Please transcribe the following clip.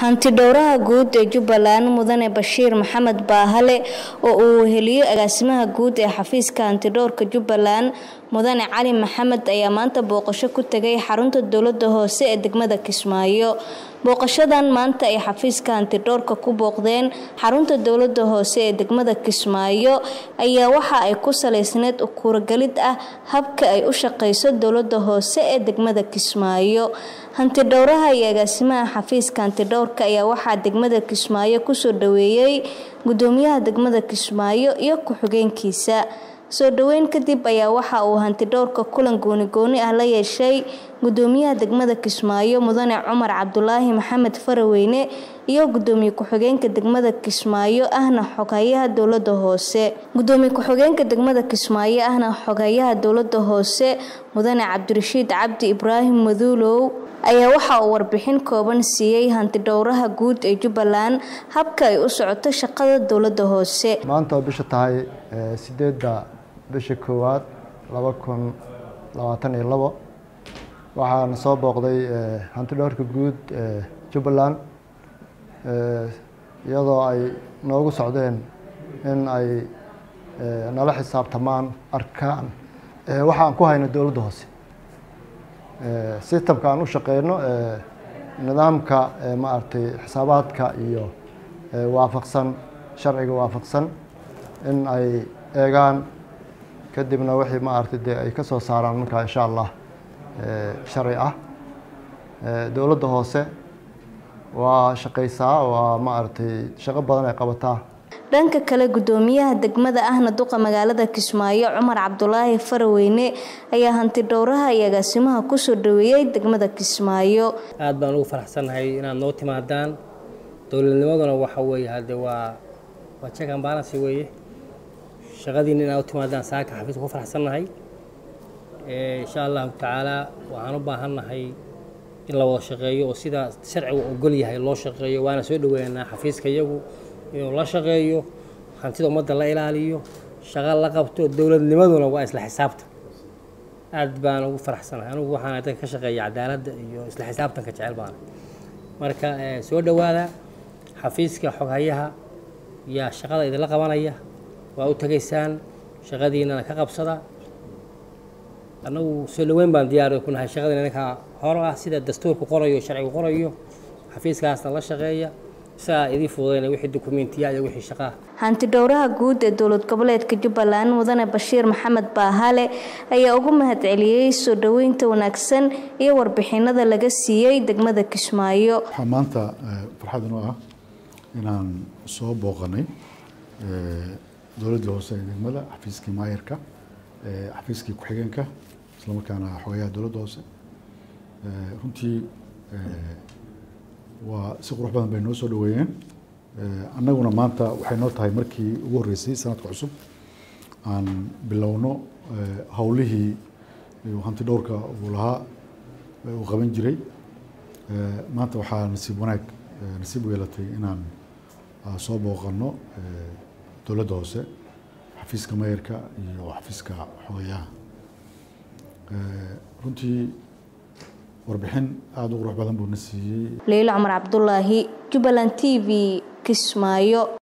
hantidhowraha guud ee jubbaland mudane bashiir maxamed baahale oo uu weheliyo agaasimaha guud ee xafiiska hantidhowrka jubbaland mudane cali maxamed ayaa maanta booqasho ku tegay xarunta dowlada hoose ee degmada kismaayo booqashadan maanta ay xafiiska hantidhowrka ku booqdeen xarunta dowlada hoose ee degmada kismaayo ayaa waxa ay ku saleysneyd ukuuragelid ah habka ay u shaqeyso dowlada hoose ee degmada kismaayo hantidhowraha iyo agaasimaha xafiiska hantidhowrka ayaa waxaa degmada kismaayo kusoo dhaweeyey gudoomiyaha degmada kismaayo iyo ku-xigeenkiisa soo dhaweyn kadib ayaa waxa uu hantidhowrka kulan gooni-gooni ah la yeeshay gudoomiyaha degmada kismaayo mudane cumar cabdulaahi maxamed faraweyne iyo gudoomiye ku-xigeenka degmada kismaayo ahna xoghayaha dowlada hoose gudoomiye ku-xigeenka degmada kismaayo ahna xoghayaha dowlada hoose mudane cabdirashiid cabdi ibraahim maduulow ayaa waxa uu warbixin kooban siiyey hantidhowraha guud ee jubbaland habka ay u socoto shaqada dowlada hoose maanta oo bisha tahay sideedda bisha koowaad laba kun labaatan iyo labo waxaana soo booqday hantidhowrka guud ee jubbaland iyadoo ay noogu socdeen in ay nala xisaabtamaan arkaan waxa aan ku hayno dowladda hoose sistamka aan u shaqeyno nidaamka maaragtay xisaabaadka iyo waafaqsan sharciga waafaqsan in ay eegaan kadibna wixii maaragtay dee ay ka soo saaraan markaa insha allah sharci ah dowladda hoose waa shaqeysaa waa maaragtay shaqo badan ay qabataa dhanka kale gudoomiyaha degmada ahna duqa magaalada kismaayo cumar cabdulaahi faraweyne ayaa hantidhowraha iyo agaasimaha kusoo dhaweeyey degmada kismaayo aada baan ugu faraxsannahay inaad noo timaadaan dowladnimaduna waxa weeye hadde waa waa check and balance weeye shaqadiina inaad u timaadaan saaka xafiiska ku faraxsannahay insha allahu tacaala waxaan u baahannahay in la wada shaqeeyo oo sida sharcigu ogol yahay loo shaqeeyo waana soo dhaweynaynaa xafiiska iyagu inuu la shaqeeyo hantida ummadda la ilaaliyo shaqo la qabto dowladnimaduna waa isla xisaabta aad baan ugu faraxsanahay anugu waxaan dadka ka shaqeeya cadaaladda iyo isla xisaabtanka jecel baana marka soo dhowaada xafiiska xoghayaha yaa shaqada idinla qabanaya waa u tegaysaan shaqadiinana ka qabsada annagu soo dhaweyn baan diyaar ku nahay shaqadiina ninkaa hor ah sida dastuurku qorayo sharcigu qorayo xafiiskaasna la shaqeeya isagaa idii fududayna wixii dukumentiya iyo wixii shaqaa hantidhowraha guud ee dowlad goboleedka jubbaland mudane bashiir maxamed baahale ayaa ugu mahadceliyey soo dhaweynta wanaagsan iyo warbixinada laga siiyey degmada kismaayo waxaa maanta farxad inoo ah inaan soo booqanay dowladdii hoose ee degmada xafiiskii maayarka xafiiskii ku-xigeenka islamarkaana xogayaha dowladda hoose runtii waa si qurux badan bay noo soo dhaweeyeen annaguna maanta waxay noo tahay markii ugu horreysay sanadka cusub aan bilowno howlihii hanti dhowrka uu lahaa uu qaban jiray maanta waxaa nasiib wanaag nasiib u yeelatay inaan soo booqanno dowladda hoose xafiiska mayarka iyo xafiiska xogayaha runtii warbixin aada u qurux badan buu na siiyey leylo cumar cabdulaahi jubbaland t v kismaayo